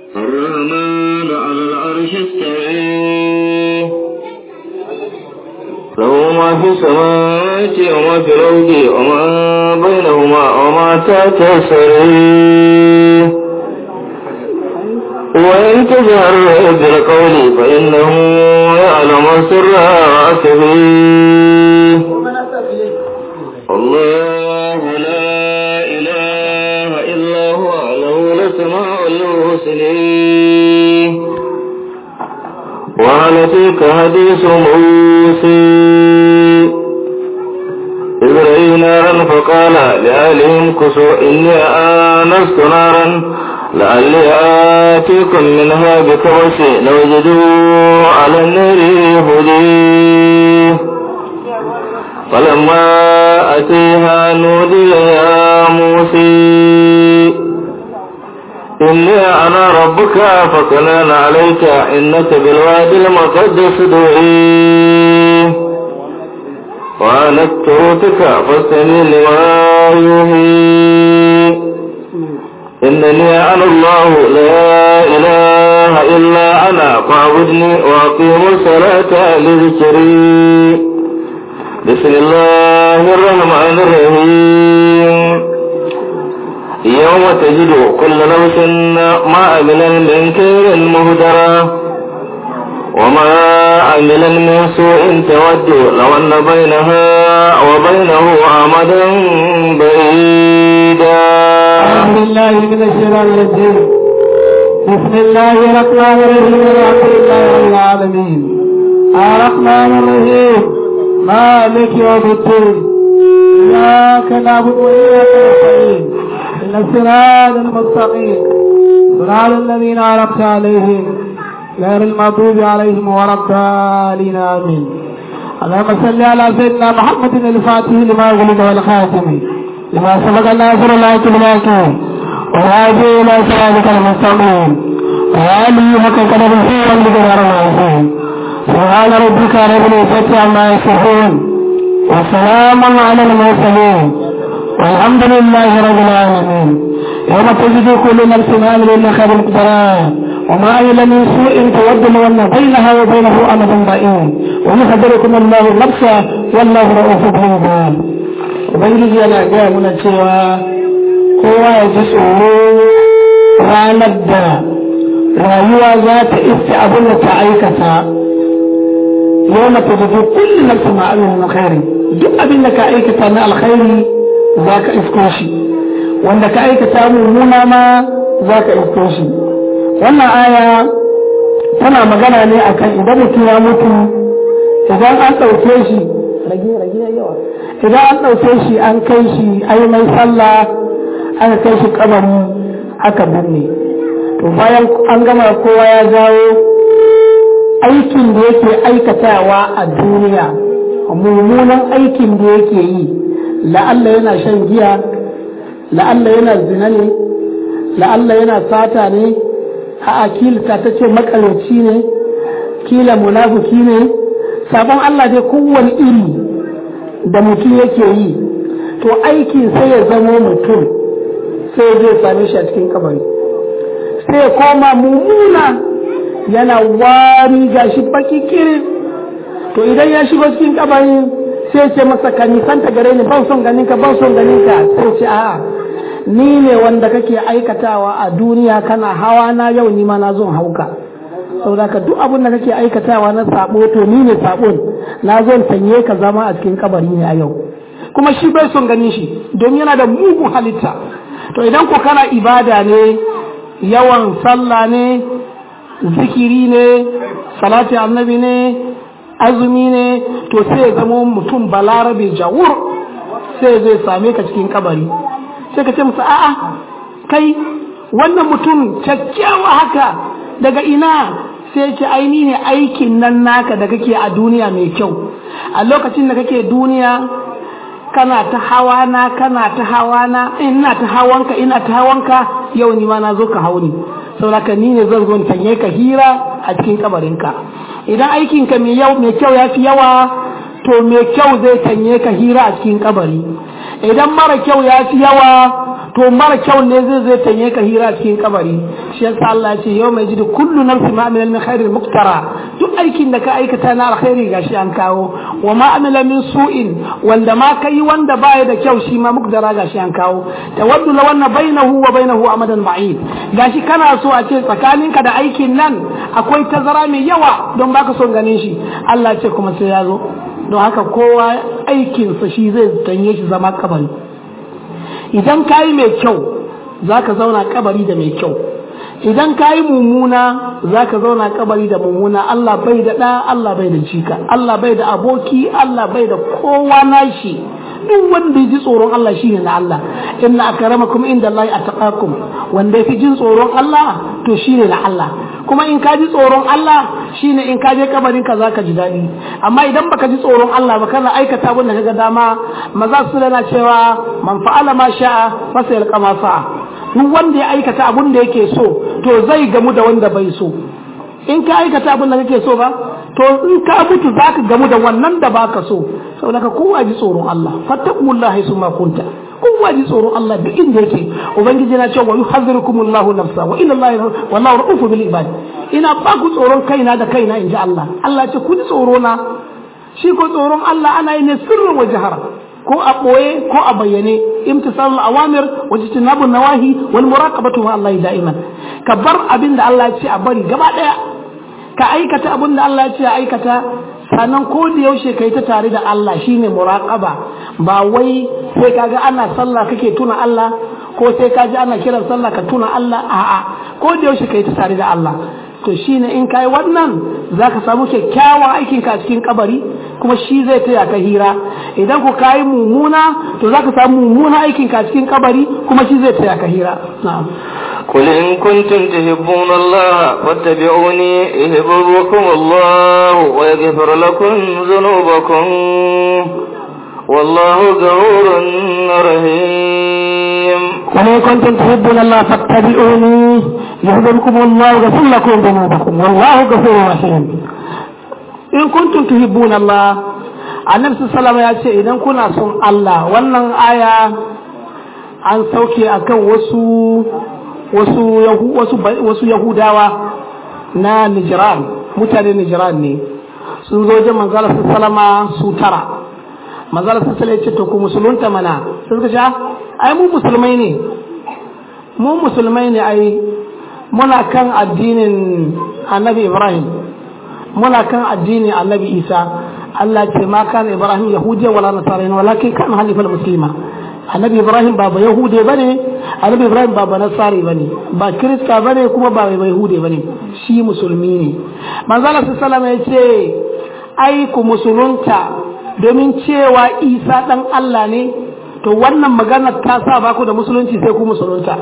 الرحمن على العرش استوى له ما في السماوات وما في الأرض وما بينهما وما تحت السرير وإن تجهر بالقول فإنه يعلم السر وأخفي الله لا إله إلا هو له الأسماء الحسنى وهل تلك حديث موسى إذ رأي نارا فقال لأهلهم كسوا إني آنست نارا لعلي آتيكم منها بكبس لوجدوا على النار هدي فلما أتيها نودي يا موسى إني أنا ربك فكنان عليك إنك بالوادي المقدس دعي وأنا اكترتك فاستمع لما يوحي إنني أنا الله لا إله إلا أنا فاعبدني وأقيم الصلاة لذكري بسم الله الرحمن الرحيم يوم تجد كل نفس ما عمل من خير مهدرا وما عمل من سوء تود لو أن بينها وبينه أمدا بعيدا أعوذ بالله من الشيطان الرجيم بسم الله الرحمن الرحيم الحمد لله رب العالمين الرحمن الرحيم مالك يوم الدين إياك نعبد وإياك نستعين إن الصراط المستقيم صراط الذين أنعمت عليهم غير المغضوب عليهم ولا الضالين آمين اللهم صل على سيدنا محمد الفاتح لما ولد والخاتم لما سبق الناصر الله بالحق وهادي إلى صراطك المستقيم وآله حق قدره والمقدار العظيم سبحان ربك رب العزة عما يصفون وسلام على المرسلين والحمد لله رب العالمين يوم تجد كل نفس ما عمل خير مقدرا وما عمل من سوء تود لو ان بينها وبينه امد بعيد ويخبركم الله نفسه والله رؤوف بالعباد ubangiji yana gaya mana cewa kowa ya ji tsoro ranar da rayuwa za ta iske abin da ta aikata yau na ta zafi kullum na su ma'amin na khairi duk abin da ka aikata na alkhairi za ka isko shi wanda ka aikata mummuna ma za ka isko shi wannan aya tana magana ne akan idan mutum ya mutu idan an ɗauke shi rage rage yawa idan an ɗauke shi an kai shi ai mai sallah aka kai shi kabari aka binne to bayan an gama kowa ya jawo aikin da yake aikatawa a duniya mummunan aikin da yake yi la'alla yana shan giya la'alla yana zina ne la'alla yana sata ne a kilta ta ce makaloci ne kila munafuki ne sabon Allah dai kowane iri da mutum yake yi to aikin sai ya zamo mutum sai zai same shi a cikin kabari sai ya koma mummuna yana wari gashi baki kirin to idan ya shigo cikin kabari sai ce masa ka nisanta gare ni ban son ganin ka ban son ganin ka sai ce a'a ni ne wanda kake aikatawa a duniya kana hawa na yau ni ma na zo hauka saboda ka duk abin da kake aikatawa na sabo to ni ne sabon na zo tanye ka zama a cikin kabari ne a yau kuma shi bai son ganin shi don yana da mugun halitta to idan ko kana ibada ne yawan sallah ne zikiri ne salati annabi ne azumi ne to sai ya zama mutum balarabe jawur sai zai same ka cikin kabari sai ka ce musu a'a kai wannan mutum kyakkyawa haka daga ina sai ce aini ne aikin nan naka da kake a duniya mai kyau a lokacin da kake duniya kana ta hawa na kana ta hawa na ina ta hawanka ina ta hawanka yau ni ma na zo ka hauni saboda ni ne zan zo tanye ka hira a cikin kabarinka idan aikinka mai yau mai kyau ya fi yawa to mai kyau zai tanye ka hira a cikin kabari idan mara kyau ya fi yawa to mara kyau ne zai zai tanye ka hira cikin kabari shi yasa Allah ya ce yau mai jidi kullu nafsi ma amila min khairin muktara duk aikin da ka aikata na alkhairi gashi an kawo wa ma amila min su'in wanda ma kai wanda baya da kyau shi ma muktara gashi an kawo tawaddu law anna bainahu wa bainahu amadan ba'id gashi kana so a ce tsakaninka da aikin nan akwai tazara mai yawa don baka son ganin shi Allah ce kuma sai ya zo don haka kowa aikinsa shi zai tanye shi zama kabari idan ka yi mai kyau za ka zauna kabari da mai kyau idan ka yi mummuna za ka zauna kabari da mummuna Allah bai da ɗa Allah bai da jika Allah bai da aboki Allah bai da kowa nashi duk wanda ya ji tsoron Allah shine na Allah inna akramakum inda Allah ataqakum wanda ya fi jin tsoron Allah to shine na Allah kuma in ka ji tsoron Allah shine in ka je kabarin ka zaka ji daɗi amma idan baka ji tsoron Allah ba kana aikata abin da kaga dama maza su na cewa man fa'ala ma sha'a fa sai ma sa'a duk wanda ya aikata abin da yake so to zai gamu da wanda bai so in ka aikata abin da kake so ba to in ka mutu zaka gamu da wannan da baka so saboda ka kowa ji tsoron Allah fattaqullahi summa kunta kowa ji tsoron Allah duk inda yake ubangiji na cewa yuhazzirukumullahu nafsa wa ila Allah wallahu ra'ufu bil ibad ina ba ku tsoron kaina da kaina inji Allah Allah ce ku ji tsoro na shi ko tsoron Allah ana yi ne sirrin wa jahara ko a ɓoye ko a bayyane imtisalul awamir wa jitinabun nawahi wal muraqabatu ma Allah da'iman ka bar abin da Allah ya ce a bari gaba daya ka aikata abin da Allah ya ce a aikata sannan ko da yaushe kai ta tare da Allah shine muraqaba ba wai sai kaga ana sallah kake tuna Allah ko sai kaji ana kiran sallah ka tuna Allah a'a ko da yaushe kai ta tare da Allah to shine in kai wannan zaka samu kyakkyawan aikin ka cikin kabari kuma shi zai taya ka hira idan ku kai mumuna to zaka samu mumuna aikin ka cikin kabari kuma shi zai taya ka hira na'am قل إن كنتم تحبون الله فاتبعوني يحببكم الله ويغفر لكم ذنوبكم والله غفور رحيم قل إن كنتم تحبون الله فاتبعوني يحببكم الله ويغفر لكم ذنوبكم والله غفور رحيم in kuntum tuhibbuna Allah annabi sallallahu ya ce idan kuna son Allah wannan aya an sauke akan wasu wasu wasu wasu yahudawa na Nijran mutane Nijran ne sun zo wajen manzala sallama su tara manzala sallallahu ya ce to ku musulunta mana sai suka ce ai mu musulmai ne mu musulmai ne ai muna kan addinin annabi Ibrahim muna kan addinin annabi isa Allah ce ma kan ibrahim yahudiya wala nasarani walakin kan halifal muslima annabi ibrahim ba ba yahude bane annabi ibrahim ba ba nasari bane ba kirista bane kuma ba ba yahude bane shi musulmi ne manzo Allah sallallahu alaihi ya ce ai ku musulunta domin cewa isa dan Allah ne to wannan magana ta sa ba ku da musulunci sai ku musulunta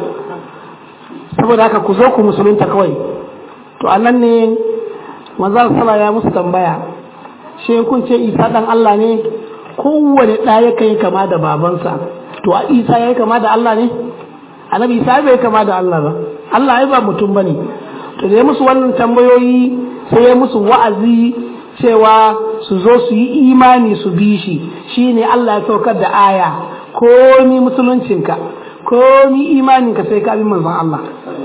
saboda haka ku zo ku musulunta kawai to anan ne manzo sala ya musu tambaya shi kun ce isa dan Allah ne kowane ɗa ya kai kama da babansa to a isa ya kama da Allah ne annabi isa bai kama da Allah ba Allah ai ba mutum bane to da ya musu wannan tambayoyi sai ya musu wa'azi cewa su zo su yi imani su bi shi shine Allah ya saukar da aya komi musuluncinka komi imaninka sai ka bi manzon Allah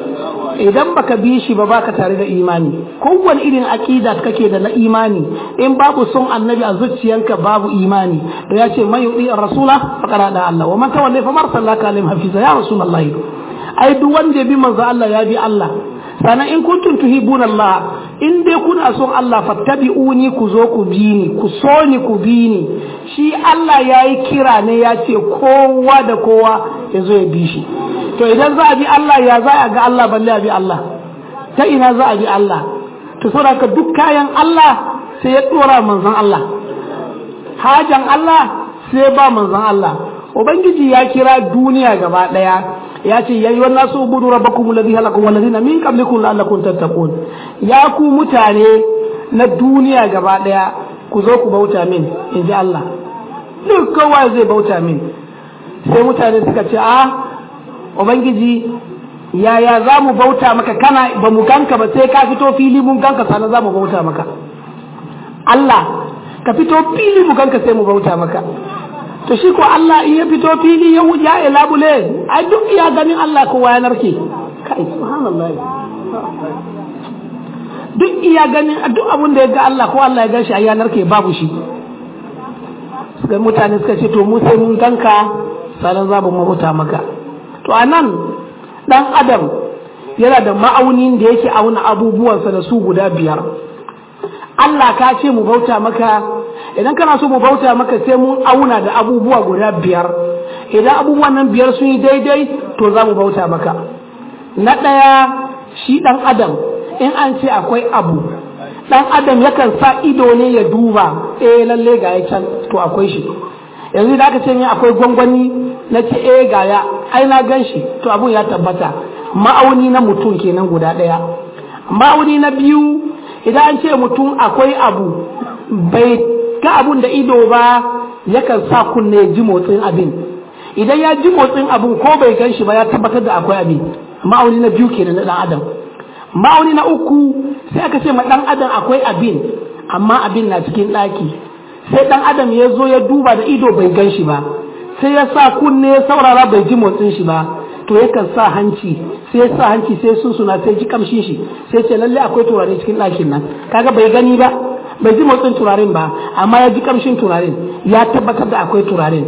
idan baka bi shi ba baka tare da imani kowane irin aqida kake da na imani in babu son annabi a zuciyanka babu imani to ya ce man yudi rasula faqara da Allah wa man tawalla fa marsallaka alayhim hafiza ya rasulullahi ai duk wanda ya bi manzo Allah ya bi Allah sannan in kuntum tuhibuna Allah in dai kuna son Allah fattabi'uni ku zo ku bi ni ku so ni ku bi ni shi Allah ya yi kira ne ya ce kowa da kowa ya zo ya bi shi to idan za a bi Allah ya za a ga Allah balle a bi Allah ta ina za a bi Allah to saboda ka duk kayan Allah sai ya dora manzon Allah hajan Allah sai ba manzon Allah ubangiji ya kira duniya gaba daya ya ce yayi wannan su budu rabbakum alladhi halaqakum walladhina min qablikum la'allakum tattaqun ya ku mutane na duniya gaba daya ku zo ku bauta min inji Allah duk kowa zai bauta min sai mutane suka ce a ubangiji yaya za mu bauta maka kana ba mu ganka ba sai ka fito fili mun ganka sannan za mu bauta maka Allah ka fito fili mu ganka sai mu bauta maka to shi ko Allah in ya fito fili ya wuce ya labule ai duk iya ganin Allah kowa ya narke kai subhanallah duk iya ganin duk abin da ya ga Allah ko Allah ya gan shi ai ya narke babu shi suka mutane suka ce to mu sai mun ganka sanan za mu mahuta maka to anan dan adam yana da ma'aunin da yake auna abubuwansa da su guda biyar Allah ka ce mu bauta maka idan kana so mu bauta maka sai mun auna da abubuwa guda biyar idan abubuwan nan biyar sun yi daidai to za mu bauta maka na ɗaya shi ɗan adam in an ce akwai abu ɗan adam yakan sa ido ne ya duba eh lalle ga ya can to akwai shi yanzu da aka ce min akwai gwangwani na ce eh ga ya ai na gan shi to abun ya tabbata ma'auni na mutum kenan guda ɗaya ma'auni na biyu idan an ce mutum akwai abu bai ga abun da ido ba yakan sa kunne ya ji motsin abin idan ya ji motsin abin ko bai gan shi ba ya tabbatar da akwai abin ma'auni na biyu kenan na dan adam ma'auni na uku sai aka ce ma dan adam akwai abin amma abin na cikin ɗaki sai dan adam ya zo ya duba da ido bai gan shi ba sai ya sa kunne ya saurara bai ji motsin shi ba to yakan sa hanci sai ya sa hanci sai sun suna sai ji kamshin shi sai ce lalle akwai turare cikin ɗakin nan kaga bai gani ba bai ji motsin turaren ba amma ya ji kamshin turaren ya tabbatar da akwai turaren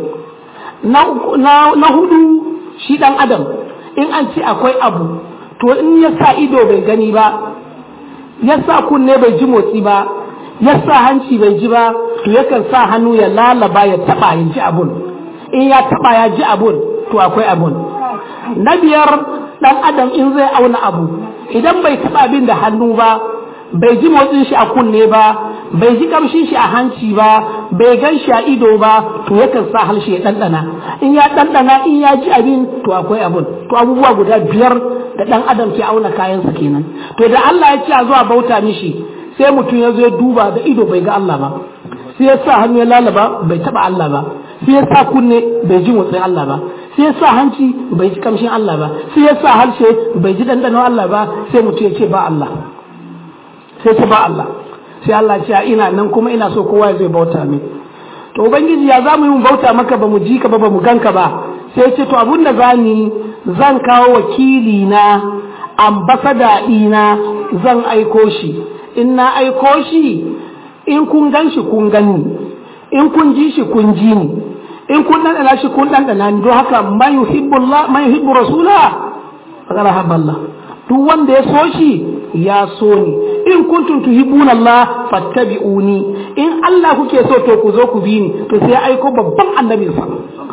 na hudu shi dan adam in an ce akwai abu to in ya sa ido bai gani ba ya sa kunne bai ji motsi ba ya sa hanci bai ji ba to yakan sa hannu ya lalaba ya taba ya ji abun in ya taba ya ji abun to akwai abun na biyar dan adam in zai auna abu idan bai taba abin da hannu ba bai ji motsin shi a kunne ba bai ji kamshin shi a hanci ba bai gan shi a ido ba to yakan sa harshe ya ɗanɗana in ya ɗanɗana in ya ji abin to akwai abin to abubuwa guda biyar da ɗan adam ke auna kayansa kenan to da Allah ya ce a zuwa bauta mishi sai mutum ya zo ya duba da ido bai ga Allah ba sai ya sa hannu ya lalaba bai taɓa Allah ba sai ya sa kunne bai ji motsin Allah ba sai ya sa hanci bai ji kamshin Allah ba sai ya sa harshe bai ji ɗanɗanon Allah ba sai mutum ya ce ba Allah sai ce ba Allah sai Allah ce ina nan kuma ina so kowa zai bauta min to ubangiji ya zamu yi mu bauta maka ba mu ji ka ba ba mu ganka ba sai ce to abun da zani zan kawo wakili na ambasada ɗina zan aiko shi in na aiko shi in kun gan shi kun gani in kun ji shi kun ji ni in kun ɗanɗana shi kun ɗanɗana ni don haka man yuhibbullah man yuhibbu rasula faqad habballah duk wanda ya so shi ya so ni in kuntum tuhibbuna Allah fattabi'uni in Allah kuke so to ku zo ku bi ni to sai aiko babban annabin sa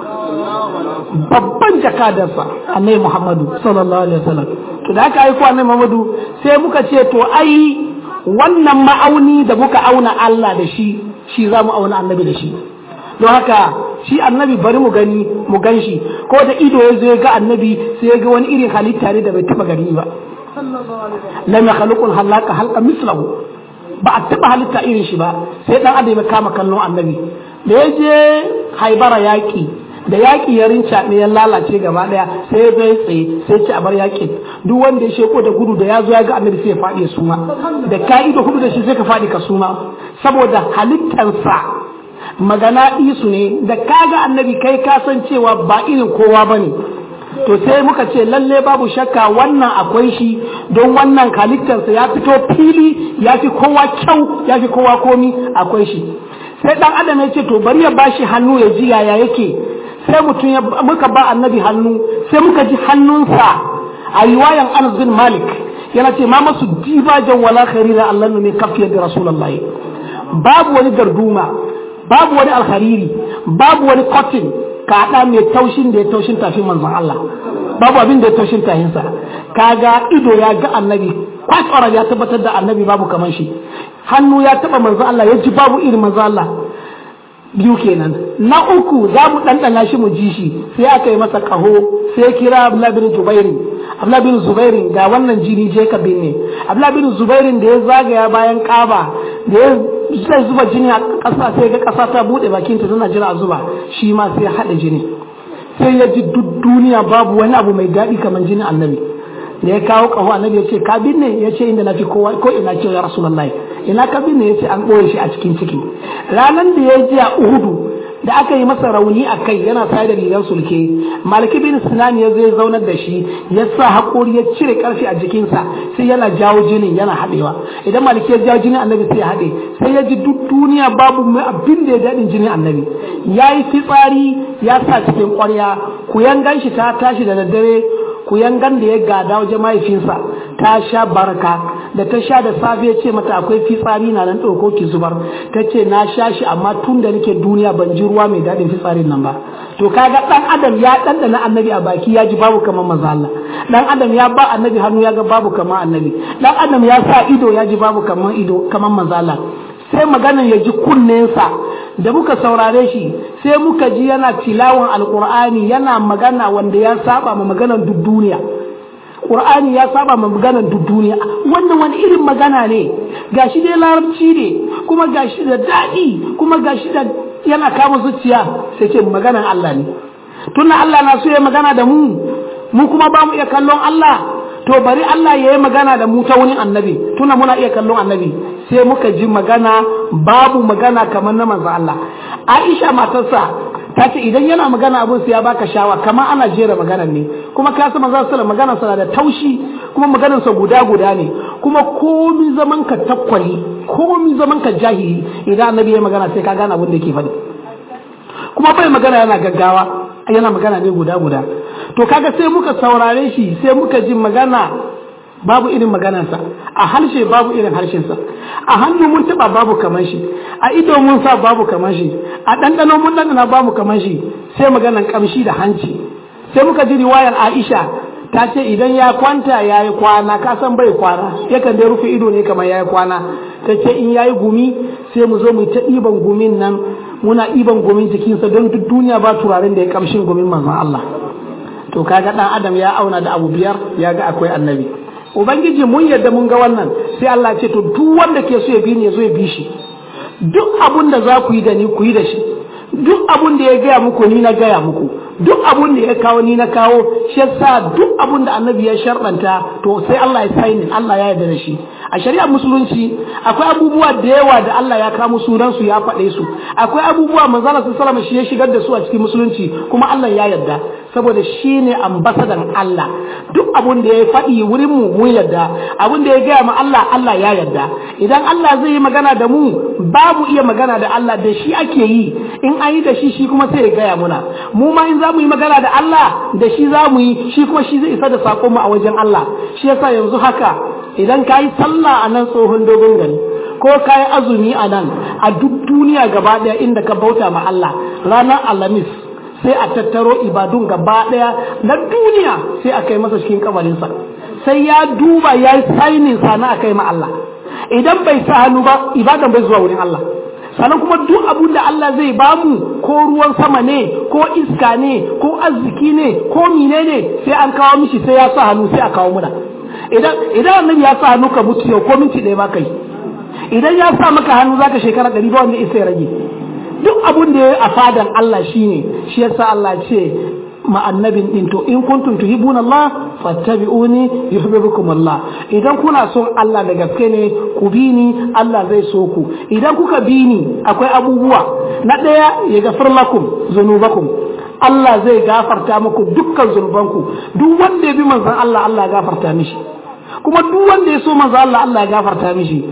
babban jakadarsa annabi Muhammadu sallallahu alaihi wasallam to da aka aiko annabi Muhammadu sai muka ce to ai wannan ma'auni da muka auna Allah da shi shi za mu auna annabi da shi don haka shi annabi bari mu gani mu gan shi ko da ido ya zo ya ga annabi sai ya ga wani irin halitta ne da bai taba gani ba lam yakhluqul halaka halqa mislahu ba a taba halitta irin shi ba sai dan adam ya kama kallon annabi da ya je haibara yaki da yaki ya rinca ne ya lalace gaba daya sai ya zo ya tsaye sai ci a bar yakin duk wanda ya sheko da gudu da ya zo ya ga annabi sai ya faɗi ya suma da ka ido hudu da shi sai ka faɗi ka suma saboda halittansa magana isu ne da kaga annabi kai ka san cewa ba irin kowa bane to sai muka ce lalle babu shakka wannan akwai shi don wannan halittarsa ya fito fili ya fi kowa kyau ya fi kowa komi akwai shi sai dan adam ya ce to bari ya bashi hannu ya ji yaya yake sai mutum ya muka ba annabi hannu sai muka ji hannunsa a riwayan Anas bin Malik yana ce ma masu dibajan wala kharira Allah ne kafiyar da Rasulullahi babu wani garduma babu wani alhariri babu wani cotton kaɗa mai taushin da ya taushin tafin manzon Allah babu abin da ya taushin tahinsa kaga ido ya ga annabi kwakwara ya tabbatar da annabi babu kamar shi hannu ya taba manzon Allah ya ji babu irin manzon Allah biyu kenan na uku za mu ɗanɗana shi mu ji shi sai aka yi masa ƙaho sai kira Abdullah bin Zubairin Abdullah bin Zubairin ga wannan jini je ka binne Abdullah bin Zubairin da ya zagaya bayan Kaaba da ya zai zuba jini a ƙasa sai ga ƙasa ta buɗe bakinta tana jira a zuba shi ma sai ya haɗa jini sai ya ji duk duniya babu wani abu mai daɗi kamar jinin annabi da ya kawo ƙaho annabi ya ce ka binne ya ce inda na fi kowa ko ina ce ya rasulullahi ina ka binne ya ce an ɓoye shi a cikin ciki ranar da ya ji a uhudu da aka yi masa rauni a kai yana sa da rigar sulke maliki bin sinan ya zai zaunar da shi ya sa haƙori ya cire ƙarfi a jikinsa sai yana jawo jinin yana haɗewa idan maliki ya jawo jinin annabi sai ya haɗe sai ya ji duk duniya babu mai abin da ya daɗin jinin annabi ya yi fitsari ya sa cikin ƙwarya ku yangan shi ta tashi da daddare ku yangan da ya gada wajen mahaifinsa ta sha barka da ta sha da safe ya ce mata akwai fitsari na nan ɗauko ki zubar ta ce na sha shi amma tun da nake duniya ban ji ruwa mai daɗin fitsarin nan ba to kaga ɗan adam ya ɗanɗana annabi a baki ya ji babu kamar maza Allah ɗan adam ya ba annabi hannu ya ga babu kamar annabi ɗan adam ya sa ido ya ji babu kamar ido kamar maza Allah sai maganan ya ji kunnensa da muka saurare shi sai muka ji yana tilawan alkur'ani yana magana wanda ya saba ma maganan duk duniya Qur'ani ya saba ma maganar duk duniya wannan wani irin magana ne gashi dai larabci ne kuma gashi da daɗi kuma gashi da yana kama zuciya sai ce maganar Allah ne tunda Allah na so ya magana da mu mu kuma ba mu iya kallon Allah to bari Allah ya yi magana da mu ta wani annabi tunda muna iya kallon annabi sai muka ji magana babu magana kamar na manzo Allah Aisha matarsa ta ce idan yana magana abun sai ya baka shawa kamar ana jera maganar ne kuma ka san manzo sallallahu maganar sa da taushi kuma maganar sa guda guda ne kuma komi zaman ka takwali komi zaman ka jahili idan annabi ya magana sai ka gane abin da yake faɗi kuma bai magana yana gaggawa yana magana ne guda guda to kaga sai muka saurare shi sai muka ji magana babu irin maganarsa a harshe babu irin harshensa a hannu mun taba babu kamar shi a ido mun sa babu kamar shi a ɗanɗano mun ɗanɗana babu kamar shi sai maganan kamshi da hanci sai muka ji riwayar Aisha ta ce idan ya kwanta ya yi kwana ka san bai kwana yakan dai rufe ido ne kamar ya yi kwana ta ce in ya yi gumi sai mu zo mu ta ɗiban gumin nan muna ɗiban gumin jikinsa don duk duniya ba turaren da ya kamshin gumin manzon Allah to kaga ɗan adam ya auna da abu biyar ya ga akwai annabi ubangiji mun yadda mun ga wannan sai Allah ce to duk wanda ke so ya bi ni ya zo ya bi shi duk abun da za ku yi da ni ku yi da shi duk abun da ya gaya muku ni na gaya muku duk abun da ya kawo ni na kawo shi yasa duk abun da annabi ya sharɗanta to sai Allah ya sainin Allah ya yarda da shi a shari'ar musulunci akwai abubuwa da yawa da Allah ya kamo sunan su ya faɗe su akwai abubuwa manzala sallallahu shi ya shigar da su a cikin musulunci kuma Allah ya yarda saboda shi ne ambasadan Allah duk abun da ya faɗi wurin mu mun yarda abun da ya gaya ma Allah Allah ya yarda idan Allah zai yi magana da mu ba mu iya magana da Allah da shi ake yi in an yi da shi shi kuma sai ya gaya muna mu ma in za mu yi magana da Allah da shi za mu yi shi kuma shi zai isa da saƙon mu a wajen Allah shi yasa yanzu haka idan ka yi sallah a nan tsohon dogon gari ko ka yi azumi a nan a duk duniya gaba ɗaya inda ka bauta ma Allah ranar alhamis sai a tattaro ibadun gaba ɗaya na duniya sai a kai masa cikin kabarinsa sai ya duba ya yi sainin sana a kai ma Allah idan bai sa hannu ba ibadan bai zuwa wurin Allah sannan kuma duk abun da Allah zai bamu ko ruwan sama ne ko iska ne ko arziki ne ko mine ne sai an kawo mishi sai ya sa hannu sai a kawo muna idan idan annabi ya sa hannu ka mutu yau ko minti ɗaya ba kai idan ya sa maka hannu zaka shekara ɗari ba wanda isa ya rage duk abun da ya a fadan Allah shine shi yasa Allah ce ma annabin din to in kuntum tuhibuna Allah fattabi'uni yuhibbukum Allah idan kuna son Allah da gaske ne ku bi ni Allah zai so ku idan kuka bi ni akwai abubuwa na daya ya gafar lakum zunubakum Allah zai gafarta muku dukkan zunubanku duk wanda ya bi manzon Allah Allah ya gafarta mishi kuma duk wanda ya so manzon Allah Allah ya gafarta mishi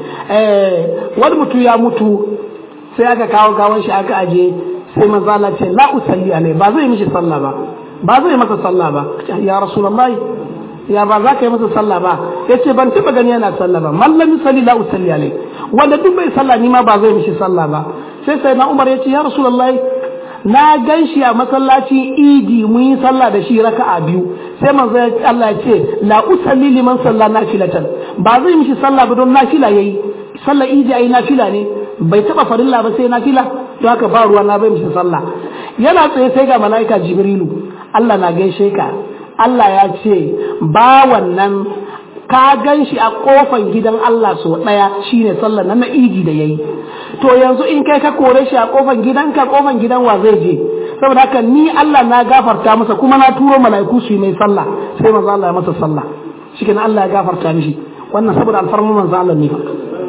eh wani mutu ya mutu sai aka kawo gawan shi aka aje sai manzo Allah ce la usalli alai ba zai mishi sallah ba ba zai masa sallah ba ya rasulullahi ya ba za ka yi masa sallah ba yace ban taba gani yana sallah ba man lam yusalli la usalli alai wanda duk bai sallah ni ma ba zai mishi sallah ba sai sai na Umar yace ya rasulullahi na gan shi a masallacin idi mun yi sallah da shi raka'a biyu sai manzo Allah ya ce la usalli liman salla nafilatan ba zai mishi sallah ba don nafila yayi sallah idi ayi nafila ne bai taba farilla ba sai nafila don haka ba ruwa na bai mishi sallah yana tsaye sai ga malaika jibrilu Allah na gaishe ka Allah ya ce ba wannan ka gan shi a kofan gidan Allah so daya shine sallar nan na idi da yayi to yanzu in kai ka kore shi a kofan gidanka kofan gidan wa zai je saboda haka ni Allah na gafarta masa kuma na turo mala'iku su yi mai sallah sai manzo Allah ya masa sallah shikenan Allah ya gafarta mishi wannan saboda alfarman manzo Allah ne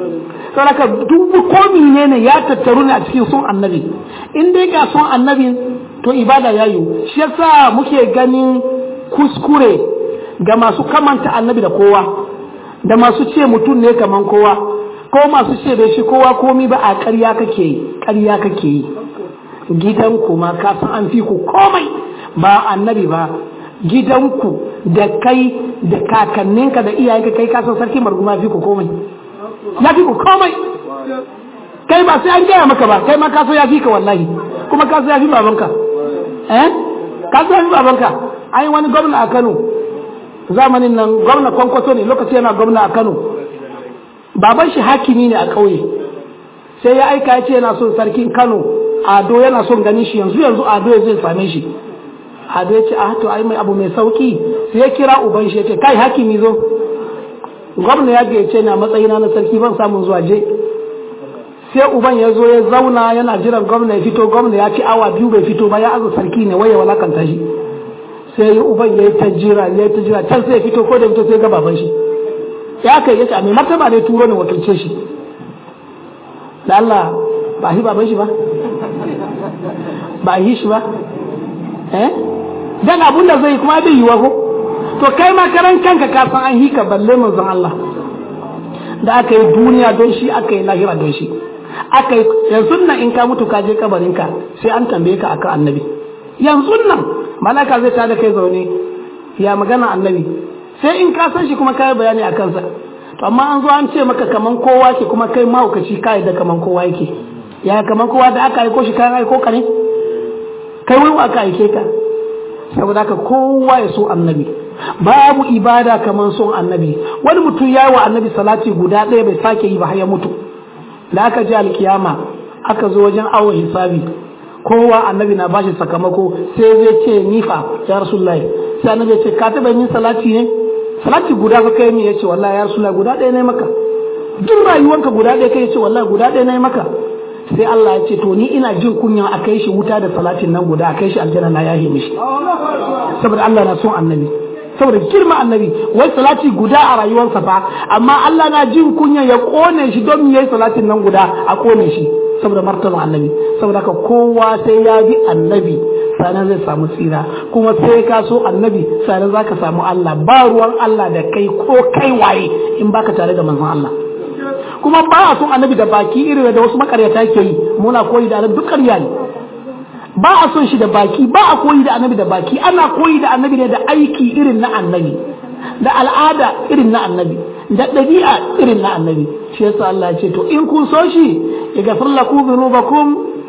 saboda duk ko ne ya tattaru ne a cikin son annabi in dai ga son annabi to ibada ya yi shi yasa muke ganin kuskure ga masu kamanta annabi da kowa da masu ce mutum ne kaman kowa ko masu ce da shi kowa komi ba a ƙarya kake yi ƙarya kake yi gidanku ma ka san an fi ku komai ba annabi ba gidanku da kai da kakanninka da iyayenka kai kasan sarki marguma fi ku komai ya fi ku komai kai ba sai an gaya maka ba kai ma kaso ya fi ka wallahi kuma kaso ya fi babanka eh kaso ya fi babanka ai wani gwamna a Kano zamanin nan gwamna kwankwaso ne lokaci yana gwamna a Kano baban shi hakimi ne a ƙauye sai ya aika ya ce yana son sarkin Kano ado yana son ganin shi yanzu yanzu ado ya zai same shi ado ya ce a to ai mai abu mai sauki sai ya kira uban shi ya ce kai hakimi zo gwamna ya gayyace ni a matsayina na sarki ban samun zuwa je sai uban ya zo ya zauna yana jiran gwamna ya fito gwamna ya ci awa biyu bai fito ba ya aza sarki ne waye walakanta shi sai uban ya yi ta jira ya yi ta jira can sai ya fito ko da fito sai ga baban shi ya kai ya ce a mai martaba ne turo ne wakilce shi da Allah ba shi baban shi ba ba yi shi ba eh dan abun da zai kuma bai yiwa ko to kai ma karan kanka ka san an hika balle manzon Allah da aka yi duniya don shi aka yi lahira don shi aka yi yanzu nan in ka mutu ka je kabarinka sai an tambaye ka akan annabi yanzu nan malaka zai tada kai zaune ya magana annabi sai in ka san shi kuma kai bayani a kansa to amma an zo an ce maka kaman kowa ke kuma kai mahaukaci ka da kaman kowa yake ya kaman kowa da aka aiko shi kayan aiko ka ne kai wai aka aike ka saboda haka kowa ya so annabi babu ibada kaman son annabi wani mutum ya yi wa annabi salati guda ɗaya bai sake yi ba har ya mutu da aka ji alkiyama aka zo wajen awon hisabi kowa annabi na bashi sakamako sai zai ce nifa ya rasulullahi sai annabi ya ce ka taɓa yin salati ne salati guda ka kai mi ya ce wallahi ya rasulullahi guda ɗaya ne maka duk rayuwanka guda ɗaya kai ya ce wallahi guda ɗaya ne maka sai Allah ya ce to ni ina jin kunyan a kai shi wuta da salatin nan guda a kai shi aljanna na yahe mishi saboda Allah na son annabi saboda girma annabi wai salati guda a rayuwarsa fa amma Allah na jin kunya ya kone shi don yayi salatin nan guda a kone shi saboda martaba annabi saboda haka kowa sai ya bi annabi sanan zai samu tsira kuma sai ka so annabi sanan zaka samu Allah ba ruwan Allah da kai ko kai waye in baka tare da manzon Allah kuma ba a son annabi da baki irin da wasu makaryata ke yi muna koyi da duk ƙarya ne ba a son shi da baki ba a koyi da annabi da baki ana koyi da annabi ne da aiki irin na annabi da al'ada irin na annabi da ɗabi'a irin na annabi shi yasa Allah ya ce to in kun so shi ya gafir lakum dhunubakum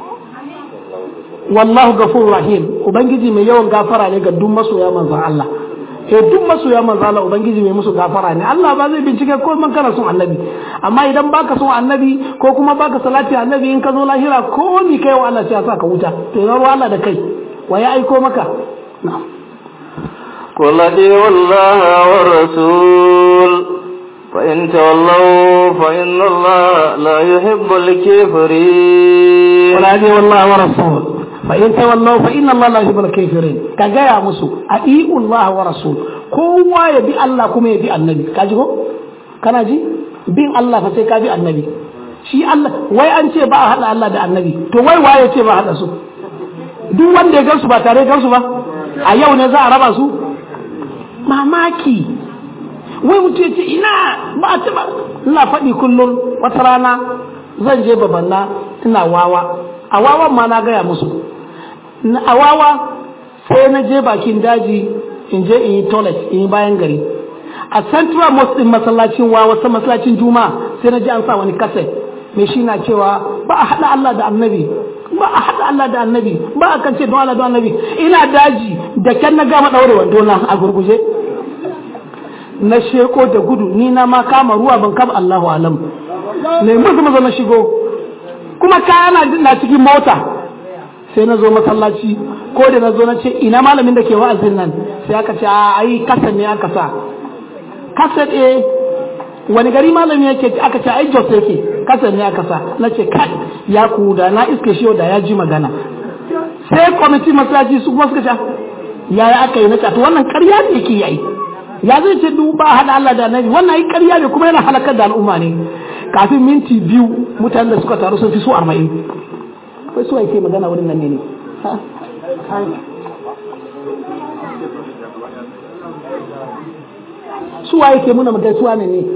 wallahu ghafurur rahim ubangiji mai yawan gafara ne ga duk masoya manzon Allah eh duk masoya manzon Allah ubangiji mai musu gafara ne Allah ba zai bincike ko man kana son annabi amma idan baka son annabi ko kuma baka salati annabi in ka zo lahira ko ni kai wa Allah sai ya saka wuta to ina ruwa Allah da kai wa ya aiko maka na'am قل أطيعوا الله والرسول فإن تولوا فإن الله لا يحب الكافرين قل أطيعوا الله والرسول فإن تولوا فإن الله لا يحب الكافرين كجايا مسو أطيعوا الله والرسول kowa ya bi Allah kuma ya bi annabi ka ji ko kana ji bin Allah fa sai ka bi annabi shi Allah wai an ce ba a hada Allah da annabi to wai waye ce ba hada su duk wanda ya gansu ba tare gansu ba a yau ne za a raba su mamaki wai mutum ce ina ba a taba ina faɗi kullum wata rana zan je babanna ina wawa a wawan ma na gaya musu a wawa sai na je bakin daji in je in yi toilet in yi bayan gari a central mosque din masallacin wawa sa masallacin juma'a sai na ji an sa wani kaset mai shi na cewa ba a haɗa Allah da annabi ba a haɗa Allah da annabi ba a kan ce don Allah don annabi ina daji da kyan na gama ɗaure wando na a gurguje na sheko da gudu ni na ma kama ruwa ban kama Allahu alam ne musu mazo na shigo kuma kaya na cikin mota sai na zo masallaci ko da na zo na ce ina malamin da ke wa'azin nan sai aka ce a ai kasan ne aka sa kasan eh wani gari malami yake aka ce ai jos yake kasan ne aka sa na ce kai ya ku da na iske shi da ya ji magana sai kwamiti masallaci su kuma suka ce yaya aka yi na ce to wannan ƙarya ne yake yi ya zai ce duba hada Allah da annabi wannan yi ƙarya ne kuma yana halakar da al'umma ne kafin minti biyu mutanen da suka taru sun fi su arba'in kai su ke magana wurin nan ne ne su waye ke muna magana su wane ne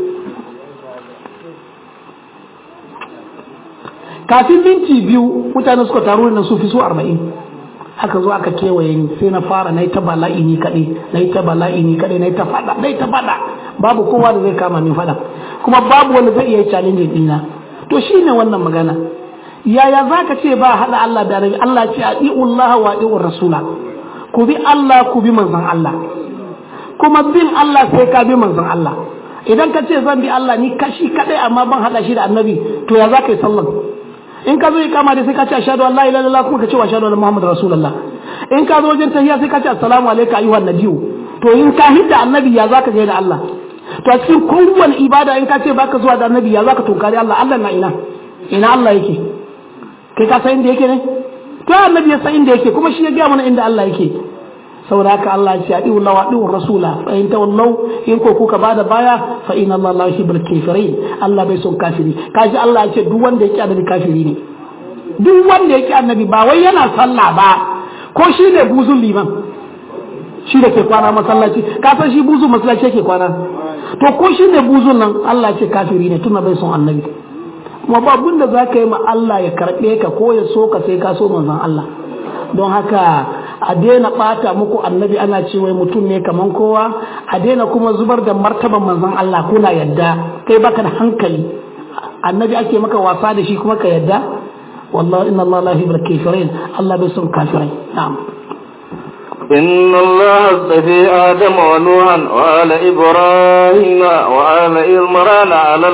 kafin minti biyu mutane suka taru nan su fi su arba'in haka zo aka kewaye ni sai na fara na yi ta bala'i ni kaɗai na yi ta bala'i ni kaɗai na yi ta faɗa na yi ta faɗa babu kowa da zai kama min faɗa kuma babu wanda zai iya challenge ɗina to shi ne wannan magana yaya za ka ce ba haɗa Allah da rabi Allah ce a Allah wa ɗi'un rasula ku bi Allah ku bi manzon Allah kuma bin Allah sai ka bi manzon Allah idan ka ce zan bi Allah ni kashi kaɗai amma ban haɗa shi da annabi to ya za ka yi sallan in ka zo yi kama da sai ka ce ashhadu an la ilaha illallah kuma ka ce wa ashhadu anna muhammadar rasulullah in ka zo wajen tahiyya sai ka ce assalamu alayka ayyuhan nabiyyu to in ka hidda annabi ya zaka je da Allah to a cikin kowane ibada in ka ce baka zuwa da annabi ya zaka tunkari Allah Allah na ina ina Allah yake kai ka san inda yake ne to annabi ya san inda yake kuma shi ya gaya mana inda Allah yake saboda haka Allah ya ce adi'u Allah wa adi'u rasula fa in tawallaw in ko kuka bada baya fa inna Allah la yuhibbul kafirin Allah bai son kafiri kaji Allah ya ce duk wanda yake annabi kafiri ne duk wanda yake annabi ba wai yana sallah ba ko shi ne buzun liman shi da ke kwana masallaci ka san shi buzun masallaci yake kwana to ko shi ne buzun nan Allah ya ce kafiri ne tuna bai son annabi kuma ba abin da za ka yi ma Allah ya karɓe ka ko ya so ka sai ka so manzon Allah don haka a daina ɓata muku annabi ana ce wai mutum ne kaman kowa a daina kuma zubar da martaban manzon Allah kuna yadda kai baka da hankali annabi ake maka wasa da shi kuma ka yadda wallahi inna Allah la yuhibbul kafirin Allah bai son kafirai na'am إن الله اصطفى آدم ونوحا وآل إبراهيم وآل إمران على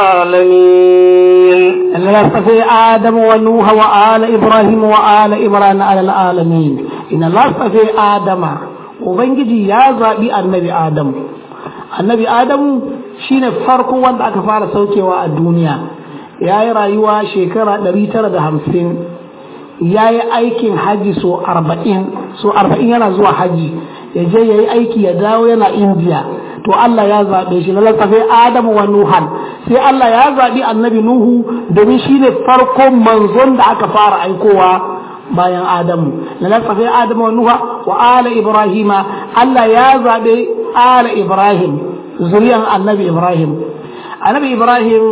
العالمين إن الله اصطفى آدم ونوح وآل إبراهيم وآل إمران على العالمين إن الله اصطفى آدم وبنجي يا زابي النبي آدم النبي آدم shine farko wanda aka fara saukewa a duniya ya yi rayuwa shekara 950 ya yi aikin haji so arba'in so arba'in yana zuwa haji ya je ya yi aiki ya dawo yana indiya to Allah ya zaɓe shi lalata sai Adamu wa Nuhan sai Allah ya zaɓi annabi Nuhu domin shi ne farkon manzon da aka fara aikowa bayan Adamu lalata sai Adamu wa Nuha wa ala Ibrahima Allah ya zaɓe ala Ibrahim zuriyan annabi Ibrahim annabi Ibrahim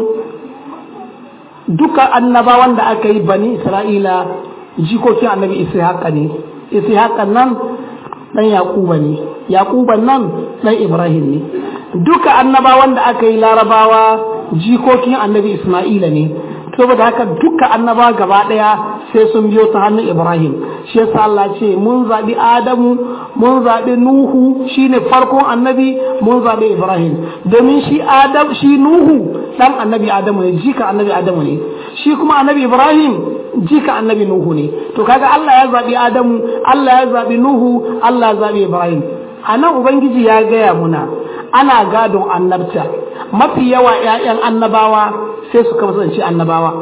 duka annabawan da aka yi bani Isra'ila jikokin annabi ishaqa ne ishaqa nan dan yaquba ne yaquban nan dan ibrahim ne duka annabawan da aka yi larabawa jikokin annabi isma'ila ne saboda haka duka annaba gaba daya sai sun biyo ta hannun ibrahim shi yasa Allah ce mun zabi adamu mun zabi nuhu shine farkon annabi mun zabi ibrahim domin shi adam shi nuhu dan annabi adamu ne jika annabi adamu ne shi kuma annabi ibrahim jika annabi nuhu ne to kaga Allah ya zabi adamu Allah ya zabi nuhu Allah ya zabi ibrahim anan ubangiji ya gaya muna ana gadon annabta mafi yawa ƴaƴan annabawa sai su kasance annabawa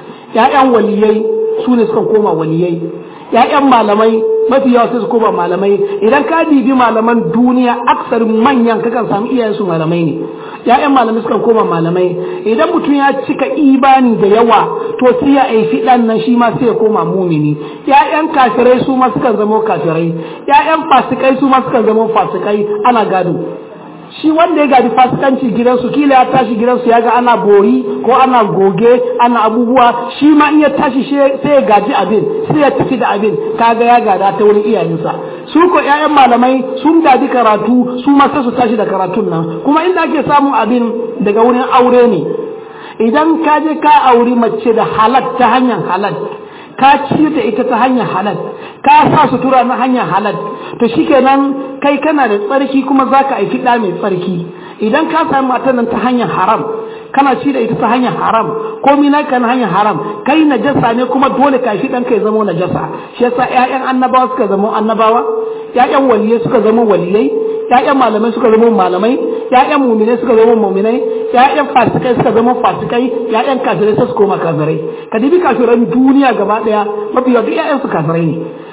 ƴaƴan waliyai su ne suka koma waliyai ƴaƴan malamai mafi yawa sai su koma malamai idan ka bibi malaman duniya aksar manyan kakan samu iyayensu malamai ne ya'yan malamai sukan koma malamai idan mutum ya cika ibani da yawa to sai ya aifi dan nan shi ma sai ya koma mumini ya'yan kafirai su ma sukan zama kafirai ya'yan fasikai su ma sukan zama fasikai ana gado shi wanda ya gadi fasikanci gidansu kila ya tashi gidansu ya ga ana bori ko ana goge ana abubuwa shi ma in ya tashi sai ya gaji abin sai ya tafi da abin kaga ya gada ta wurin iyayensa su ko ƴaƴan malamai sun gadi karatu su ma sai su tashi da karatun nan kuma inda ake samun abin daga wurin aure ne idan ka je ka auri mace da halal ta hanyar halal ka ci da ita ta hanyar halal ka sa sutura na hanyar halal to shikenan kai kana da tsarki kuma zaka aiki ɗa mai tsarki idan ka sami matan nan ta hanyar haram kana ci da ita ta hanyar haram ko mina kan hanyar haram kai najasa ne kuma dole ka shi ɗanka ya zama najasa shi yasa ƴaƴan annabawa suka zama annabawa ƴaƴan waliyai suka zama waliyai ƴaƴan malamai suka zama malamai ƴaƴan muminai suka zama muminai ƴaƴan fasikai suka zama fasikai ƴaƴan kafirai sai su koma kafirai ka dibi kafiran duniya gaba ɗaya mafi yawa duk ƴaƴan su kafirai ne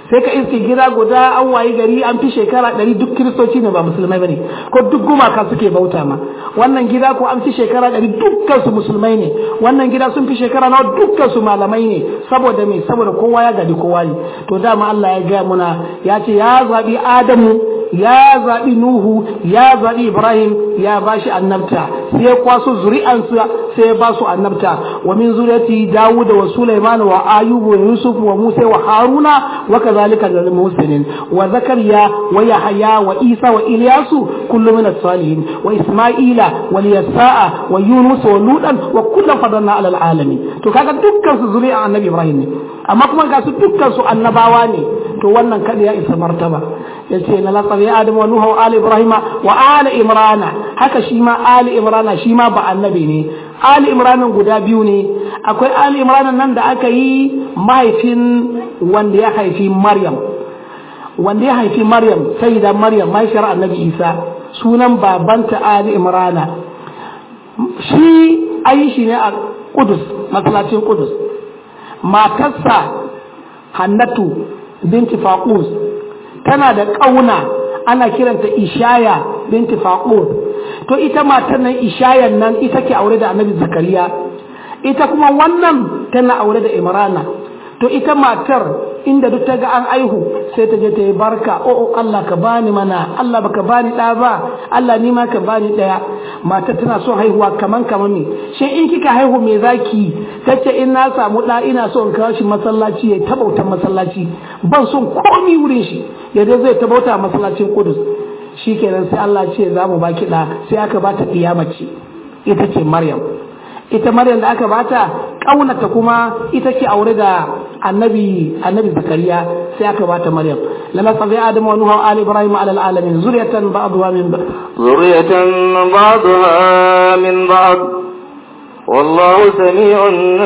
sai ka iske gida guda an wayi gari an fi shekara ɗari duk kiristoci ne ba musulmai bane ko duk gumaka suke bauta ma wannan gida ko an fi shekara ɗari dukkan su musulmai ne wannan gida sun fi shekara nawa dukkan su malamai ne saboda me saboda kowa ya gadi kowa ne to dama Allah ya gaya muna ya ce ya zabi Adamu ya zaɓi Nuhu ya zaɓi Ibrahim ya ba shi annabta sai ya kwaso zuri'ansa sai ya ba su annabta wa min zuriyati Dawud wa Sulaiman wa Ayyub wa Yusuf wa Musa wa Haruna wa kadhalika lil muslimin wa Zakariya wa Yahya wa Isa wa Ilyasu kullu min as-salihin wa Isma'ila wa Yasa'a wa Yunus wa Lutan wa kullu fadanna ala alamin to kaga dukkan su zuri'an annabi Ibrahim ne amma kuma ga su dukkan su annabawa ne to wannan kada ya isa martaba yace na latsabi adam wa nuhu ali ibrahima wa ali imrana haka shi ma ali imrana shi ma ba annabi ne ali imranan guda biyu ne akwai ali imranan nan da aka yi mahaifin wanda ya haifi maryam wanda ya haifi maryam sayyida maryam mahaifiyar annabi isa sunan babanta ali imrana shi ayi shi ne a kudus masallacin kudus matarsa hannatu binti faqus tana da ƙauna ana kiranta ishaya binti faqur to ita matar nan ishayan nan ita ke aure da annabi zakariya ita kuma wannan tana aure da imrana to ita matar inda duk ta ga an aihu sai ta je ta yi barka o oh, Allah ka bani mana Allah baka bani ɗa ba Allah ni ma ka bani ɗaya matar tana son haihuwa kaman kaman ne shi in kika haihu me zaki tace in na samu ɗa ina so in kawo shi masallaci ya tabauta masallaci ban son komi wurin shi yadda zai tabauta masallacin Kudus shikenan sai Allah ce za mu baki ɗa sai aka bata ɗiya mace ita ce Maryam ita Maryam da aka bata kaunata kuma ita ce aure da annabi annabi Zakariya sai aka bata Maryam lama sabi Adam wa Nuh wa ali Ibrahim ala alamin zuriyatan ba'dha min zuriyatan ba'dha min ba'd والله سميع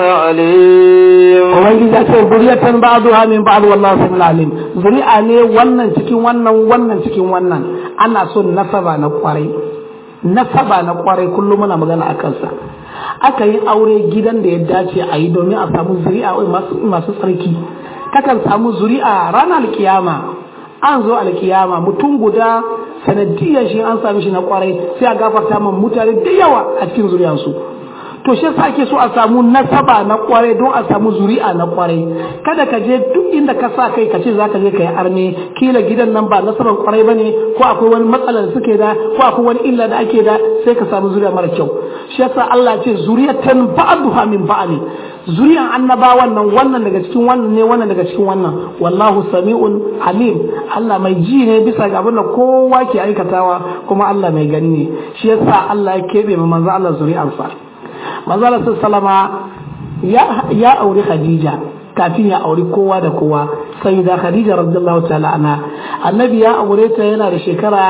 عليم ubangiji ya ce zuriyatan ba'dha min ba'd wallahu sami'un alim zuri'a ne wannan cikin wannan wannan cikin wannan ana son nasaba na kwarai nasaba na kwarai kullum muna magana akan sa aka yi aure gidan da ya dace a yi domin a samu zuri'a masu tsarki kakan samu zuri'a ranar alkiyama an zo alkiyama mutum guda sanadiyar shi an sami shi na kwarai sai a gafarta man mutane da yawa a cikin zuri'ansu to shi yasa ake so a samu nasaba na kwarai don a samu zuri'a na kwarai kada ka je duk inda ka sa kai ka ce zaka je ka yi arme kila gidan nan ba nasaban kwarai bane ko akwai wani matsala da suke da ko akwai wani illa da ake da sai ka samu zuri'a mara kyau shi yasa Allah ce zuriyatan ba'duha min ba'd zuriyan annabawan nan wannan daga cikin wannan ne wannan daga cikin wannan wallahu sami'un alim Allah mai ji ne bisa ga abin da kowa ke aikatawa kuma Allah mai gani ne shi yasa Allah ya kebe ma manzo Allah zuri'ansa manzo Allah sallama ya ya aure Khadija kafin ya auri kowa da kowa sai da Khadija radiyallahu ta'ala anha annabi ya aure ta yana da shekara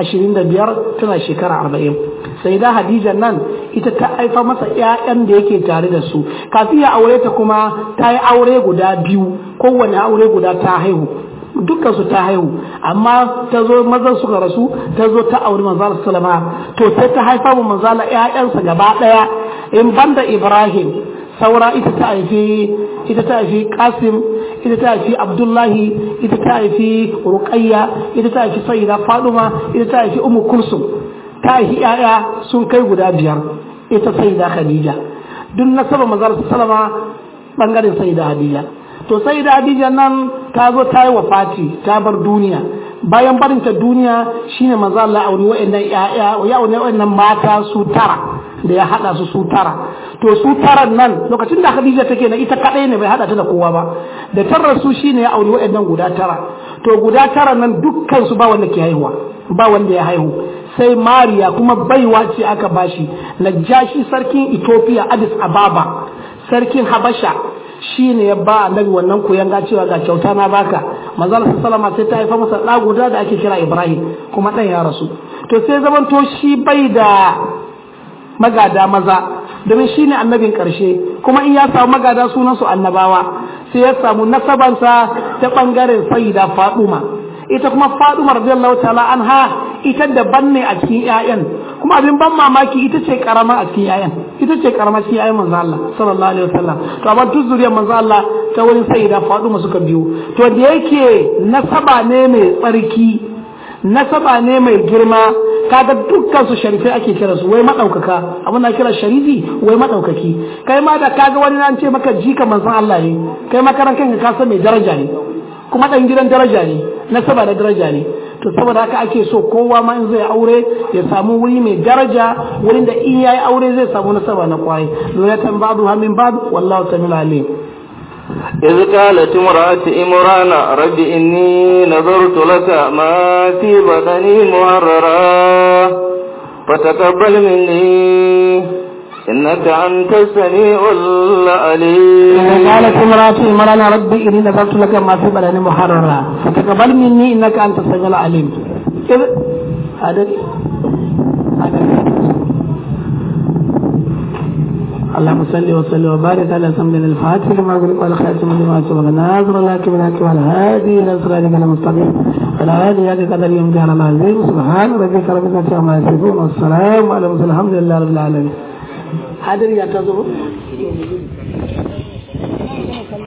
25 tana shekara 40 sai da Khadija nan ita ta haifa masa ƴaƴan da yake tare da su kafin ya aure ta kuma ta yi aure guda biyu kowane aure guda ta haihu dukkan su ta haihu amma ta zo mazan suka rasu ta zo ta auri manzala sallama to sai ta haifa mu manzala ƴaƴansa gaba ɗaya in banda Ibrahim saura ita ta haifi ita ta haifi Qasim ita ta haifi Abdullahi ita ta haifi Ruqayya ita ta haifi Sayyida Faduma ita ta haifi Ummu Kulsum ta haifi ƴaƴa sun kai guda biyar ita Sayyida Khadija duk nasaba manzala sallama bangaren Sayyida Khadija to Sayyida Khadija nan ta zo ta yi wafati ta bar duniya bayan barinta duniya shine manzo Allah auri wa'annan ƴaƴa ya auri wa'annan mata su tara da ya hada su su tara to su taran nan lokacin da Khadija take na ita kadai ne bai hada ta da kowa ba da tarar su shine ya auri wa'annan guda tara to guda tara nan dukkan su ba wanda ke haihuwa ba wanda ya haihu sai Mariya kuma baiwa ce aka bashi Najashi sarkin Ethiopia Addis Ababa sarkin Habasha shi ne ya ba annabi wannan koyan ga cewa ga kyauta na baka manzala sallama sai ta haifa masa ɗa guda da ake kira Ibrahim kuma ɗan ya rasu to sai zaman to shi bai da magada maza domin shi ne annabin ƙarshe kuma in ya samu magada sunan su annabawa sai ya samu nasabansa ta ɓangaren sayyida Faduma ita kuma Faduma radiyallahu ta'ala anha ita daban ne a cikin ƴaƴan kuma kuma abin ban mamaki ita ce karama a cikin yayan ita ce karama cikin yayan manzo Allah sallallahu alaihi wasallam to amma duk zuriyar manzo Allah ta wurin sayyida Fatima suka biyo to da yake nasaba ne mai tsarki nasaba ne mai girma kaga dukkan su sharifai ake kira su wai madaukaka abin da kira sharifi wai madaukaki kai ma da kaga wani nan ce maka jika manzon Allah ne kai ma karan kanka ka san mai daraja ne kuma dan gidan daraja ne nasaba da daraja ne to saboda haka ake so kowa ma in zai aure ya samu wuri mai daraja wurin da in yayi aure zai samu nasaba na kwai luratan ba'du hamin ba'du wallahu ta'ala alim إذ قالت امرأة إمران رب إني نظرت لك ما في بدني محررا فتقبل مني إنك أنت السميع العليم إذا قالت امرأة إمران ربي إني نظرت لك ما في بدني محررا فتقبل مني إنك أنت السميع العليم إذ هذا هذا اللهم صل وسلم وبارك على سيدنا الفاتح لما أغلق والخاتم لما سبق ناظر لك من حق والهادي إلى صراطك المستقيم وعلى هذه هذه قدر يوم كان العظيم سبحان ربك رب العزة عما يصفون والسلام على المرسلين الحمد لله رب العالمين هذا يا تزور